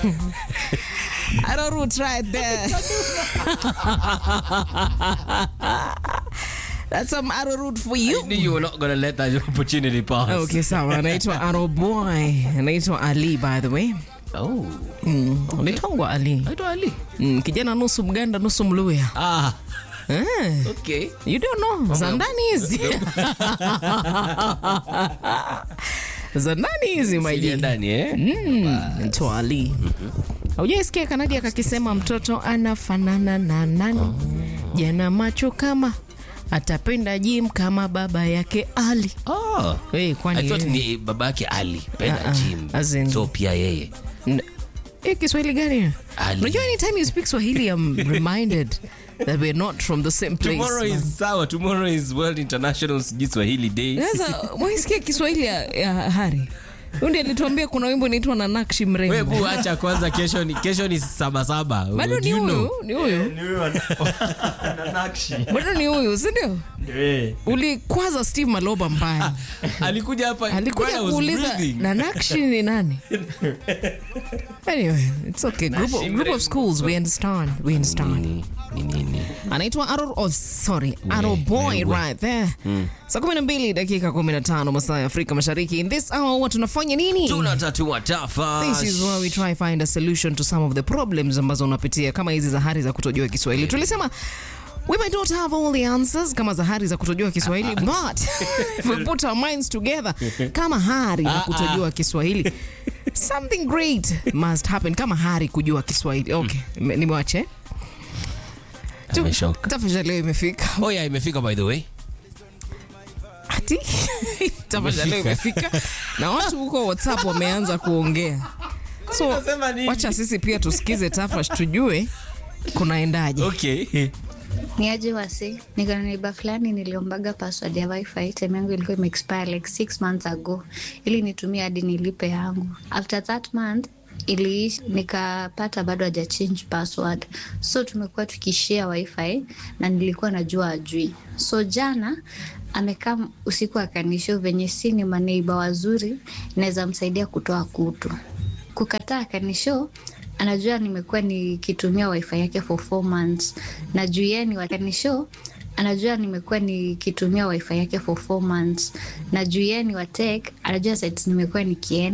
Arrowroot right there. That's some arrowroot for you. I knew you were not going to let that opportunity pass. Okay, sawa. Anaitwa Arrow Boy. Anaitwa Ali by the way. Oh, Mm. Anaitwa Ali. naitwa Ali. Mm, kijana nusu Mganda nusu Mluya. Ah, Eh. okay. You don't know. Za ndani hizi. Za ndani hizi my Sijia G. ndani eh? Mm, Twali. Haujaisikia Kanadi akakisema mtoto anafanana na nani? Jana macho kama atapenda jim kama baba yake Ali. Oh. Hey, kwani I thought wewe- ni babake Ali penda Ah, ah, gym. as in- So pia yeye. N- Eh, Kiswahili gani? Ali. Unajua anytime you speak Swahili I'm reminded that we're not from the same place. Tomorrow is sawa. Tomorrow is World International sijui Swahili Day. Sasa mwaisikia Kiswahili ya, ya Hari. Huyu ndiye alituambia kuna wimbo unaitwa na nakshi mrembo. Wewe bu acha kwanza kesho ni kesho ni saba saba. Bado Do ni you huyu, know? ni huyu. Bado ni huyu, si ndio? Ulikwaza Steve Maloba mbaya. Alikuja hapa alikuja while I was kuuliza breathing. na nakshi ni nani anyway it's okay group of, group of schools we understand we understand Nini? Ni nini? anaitwa Arrow oh, sorry Arrow boy wewe. right there saa kumi na mbili dakika kumi na tano masaa ya afrika mashariki in this hour huwa tunafanya nini Tunatatua tafa. This is where we try find a solution to some of the problems ambazo unapitia kama hizi zahari za kutojua Kiswahili. Tulisema we might not have all the answers kama zahari za kutojua Kiswahili but if we put our minds together kama hari ya kutojua Kiswahili something great must happen kama hari kujua Kiswahili. Okay, mm. nimewache. Tu- Ameshoka. Tafadhali leo imefika. Oh yeah, imefika by the way. Ati tafadhali leo imefika na watu huko WhatsApp wameanza kuongea. So Unasema nini? wacha sisi pia tusikize Tafash tujue kunaendaje. Okay. ni aje wasi niko na neiba fulani niliombaga password ya wifi time yangu ilikuwa imeexpire like six months ago ili nitumie hadi nilipe yangu after that month iliishi nikapata bado haja change password so tumekuwa tukishare wifi na nilikuwa najua ajui so jana amekaa usiku akanisho venye si ni maneiba wazuri naweza msaidia kutoa kutu kukataa kanisho anajua nimekuwa nikitumia wifi yake for four months na juu yeye ni wakanisho anajua nimekuwa nikitumia wifi yake for four months na juu yeye ni watek anajua sites nimekuwa nikienda